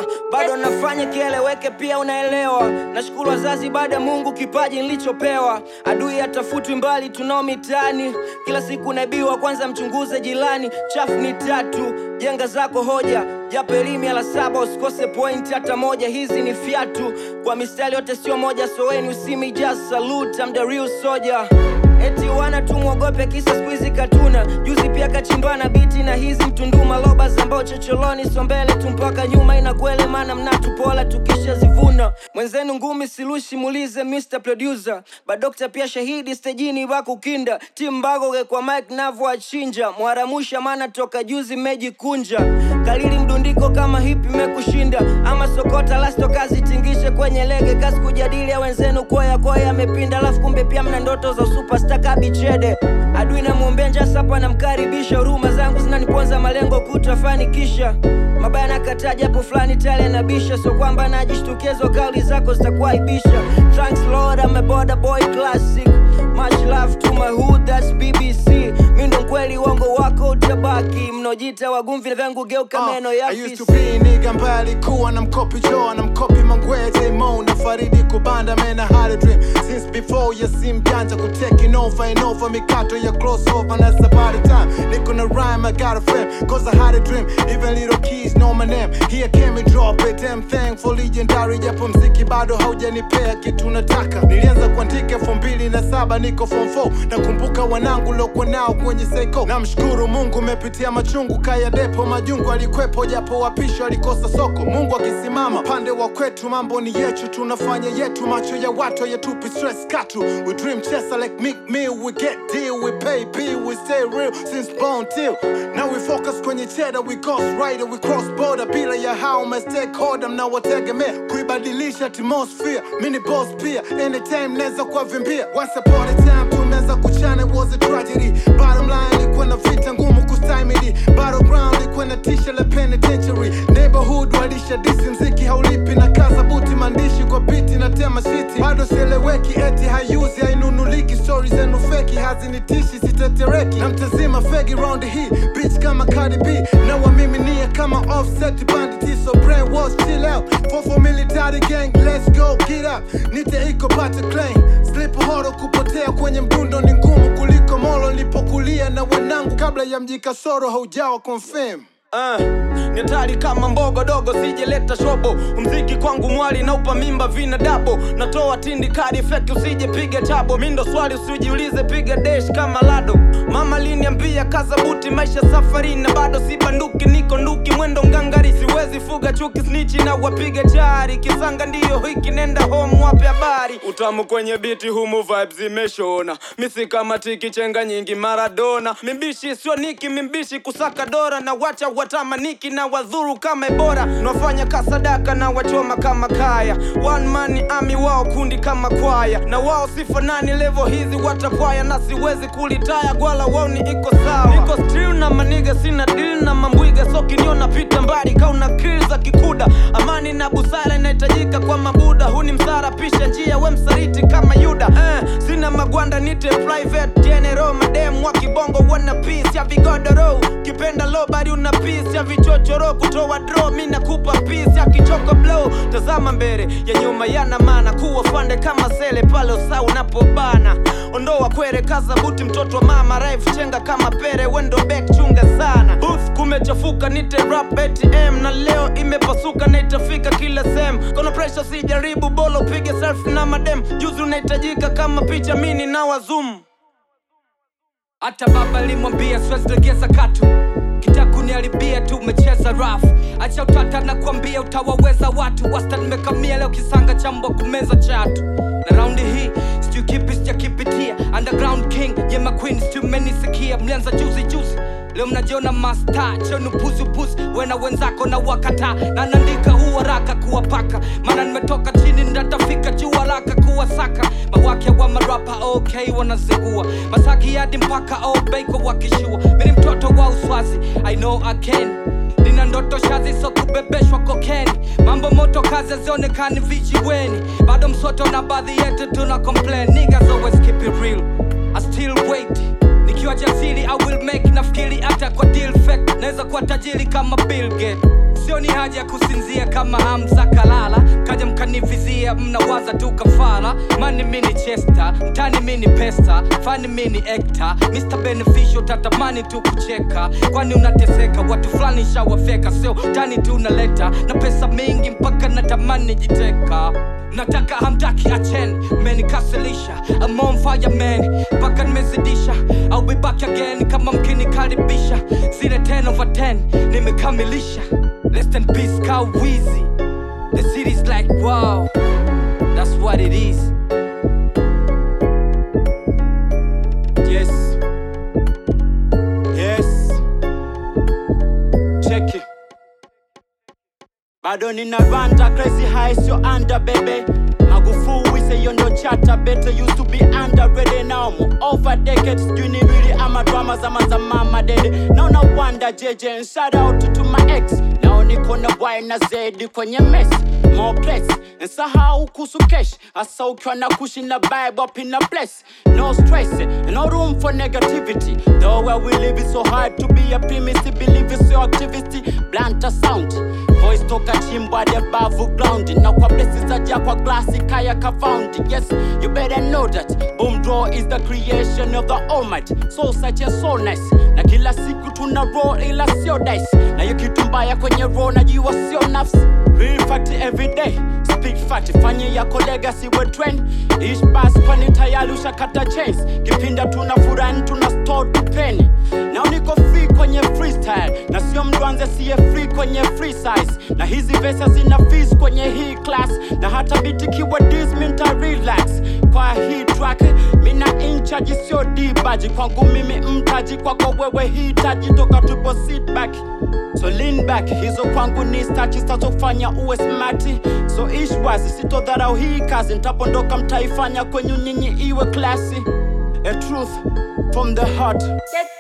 unaelewa bado nafanya kieleweke pia unaelewa nashukuru wazazi baada ya mungu kipaji nilichopewa adui atafutwi mbali tunao mitaani kila siku naibiwa kwanza mchunguze jilani chafu ni tatu jenga zako hoja japo elimu ya la saba usikose point hata moja hizi ni fyatu kwa mistari yote sio moja soweni usimi just salute I'm the real soldier eti wana tumwogope kisa skuizi katuna juzi pia kachimbana biti na hizi mtunduma loba zambao chocholoni so mbele tu mpaka nyuma inakwele mana mnatupola tukishazivuna mwenzenu ngumi silushi mulize Mr. Producer badokta pia shahidi stejini wakukinda timu bagoge kwa mike navo achinja mwaramusha mana toka juzi mejikunja kalili mdundiko kama hipi mekushinda ama sokota lasto kazi tingishe kwenye lege kasi kujadili ya wenzenu koya koya amepinda alafu kumbe pia mna ndoto za superstar kabichede adui namwombea njasapa namkaribisha huruma zangu zinaniponza malengo kutafanikisha mabaya nakataa japo fulani tale nabisha so kwamba najishtukezo kauli zako zitakuaibisha thanks lord I'm a border boy classic much love to my hood that's bbc mi ndo mkweli uongo wako utabaki mnojita wagumvi vyangu geuka meno ya I used to fisi. be nigga ambaye alikuwa na mkopi Joe na mkopi Mangwete Mo na Faridi kubanda man I had a dream since before ya sim janja ku taking over and over mikato ya crossover that's about the time niko na rhyme I got a frame cause I had a dream even little kids know my name here came and drop it damn thankful legendary japo mziki bado haujanipea kitu nataka nilianza kuandika elfu mbili na saba niko form 4 nakumbuka wanangu lokuwa nao kwenye seiko namshukuru mungu mepitia machungu kaya depo majungu alikwepo japo wapisho alikosa soko mungu akisimama pande wa kwetu mambo ni yetu tunafanya yetu macho ya watu yetupi stress katu we dream chaser like Meek Mill we get deal we pay bill we stay real since born till now we focus kwenye cheddar we ghost rider we cross border bila ya hao my stakeholder mnawategemea kuibadilisha atmosphere mini boss pia anytime naweza kuwavimbia once upon a time tumeweza kuchana it was a tragedy bottom line ilikuwa na vita ngumu kustahimili battleground ilikuwa na tisha la penitentiary neighborhood walisha disi mziki haulipi na kaza buti maandishi kwa biti na tema shiti bado sieleweki eti hayuzi hainunuliki stori zenu feki hazinitishi sitetereki na mtazima fegi round hii bitch kama Cardi B na wamiminia kama offset banditi so brainwash chill out fofo military gang let's go get up nite iko pata claim slip horo kupotea kwenye mdundo ni ngumu kuliko molo nilipokulia na wanangu kabla ya mji kasoro haujawa confirm Uh, ni hatari kama mbogo dogo sijeleta shobo mziki kwangu mwali naupa mimba vina dabo natoa tindi kadi feki usije piga chabo mindo swali usijiulize piga desh kama lado mama liniambia kaza buti maisha safari na bado si banduki niko nduki mwendo ngangari siwezi fuga chuki snichi na wapiga chari kisanga ndiyo hiki nenda home wape habari utamu kwenye biti humu vibes zimeshona misi kama tiki chenga nyingi maradona mimbishi sio niki mimbishi kusaka dora na wacha watamaniki na wadhuru kama ebora nawafanya kasadaka na wachoma kama kaya one man ami wao kundi kama kwaya na wao sifanani levo hizi watapwaya na siwezi kulitaya gwala wao ni iko sawa niko still na maniga sina deal na mambwiga so kiniona pita mbali kauna kill za kikuda amani na busara inahitajika kwa mabuda huu ni msara pisha njia we msaliti kama yuda eh, sina magwanda nite private general madem wa kibongo wana peace ya vigodoro kipenda low bari una peace ya vichochoro kutoa draw mi nakupa peace ya kichoko blow tazama mbele ya nyuma yana maana kuwa fande kama sele pale usaa unapobana ondoa kwere kaza buti mtoto wa mama rife chenga kama pere wendo back chunga sana booth kumechafuka nite rap atm na leo imepasuka na itafika kila sehemu kono pressure sijaribu bolo upige selfie na madem juzi unahitajika kama picha mini na wazum hata baba limwambia siwezi legeza katu kitakuniharibia tu umecheza rafu acha utata na kuambia utawaweza watu wasta nimekamia leo kisanga cha mbwa kumeza chatu na raundi hii sijui kipi sijakipitia underground king yema queen sijui mmenisikia mlianza juzi juzi leo mnajiona masta chenu puzupuzi wena wenzako na wakata na naandika huu haraka kuwapaka maana nimetoka chini ndatafika juu haraka kuwasaka mawake wa marapa ok wanazingua masaki hadi mpaka obeiko wakishua mini mtoto wa uswazi i know I can nina ndoto shazi so kubebeshwa kokeni mambo moto kazi zionekani vijiweni bado msoto na baadhi yetu tuna complain niggas always keep it real I still wait nikiwa jasiri I will make nafikiri hata kwa deal fake naweza kuwa tajiri kama Bill Gates sio sioni haja ya kusinzia kama hamza kalala kaja mkanivizia mnawaza tu kafara mani mini chesta mtani mini pesta fani mini ekta mr beneficial tatamani tu kucheka kwani unateseka watu fulani shawafeka sio tani tu unaleta na pesa mingi mpaka natamani jiteka nataka hamtaki achen menikasilisha I'm on fire man mpaka nimezidisha I'll be back again kama mkinikaribisha zile 10 over 10 nimekamilisha less than peace cow wheezy the city's like wow that's what it is Yes. Yes. Check it. Bado nina randa crazy high sio under baby Magufuli say you no chatter better used to be underrated now I'm over decades sijui ni really ama drama zama za mama dede Now na wonder JJ and shout out to my ex Now niko na Y na Z kwenye mess More place Nsahau kuhusu cash Asa ukiwa na kushi na vibe up in a place No stress No room for negativity Though where we live it's so hard to be a premise Believe it's your activity Blunt a sound Voice toka chimbo the above ground Na kwa blessings aja kwa glasi kaya ka found Yes, you better know that Boom draw is the creation of the almighty Soul such a soul nice Na kila siku tuna roll ila sio dice Na hiyo kitu mbaya kwenye roll najua sio nafsi Real fact every day Speak fact fanye yako legacy we trend Ish pass kwani tayari ushakata chains Kipinda tuna furani tuna store tu penny Now niko free kwenye freestyle Na sio mdwanze siye free kwenye free size Na hizi vesa zina fees kwenye hii class Na hata biti kiwa dis minta relax Kwa hii track mina inchaji sio dibaji Kwangu mimi mtaji kwako wewe hitaji Toka tupo sit back So lean back, hizo kwangu ni stachi zitazofanya uwe smati So ish wazi, sitodharau hii kazi Ntapondoka mtaifanya kwenyu nyinyi iwe klasi A truth from the heart Check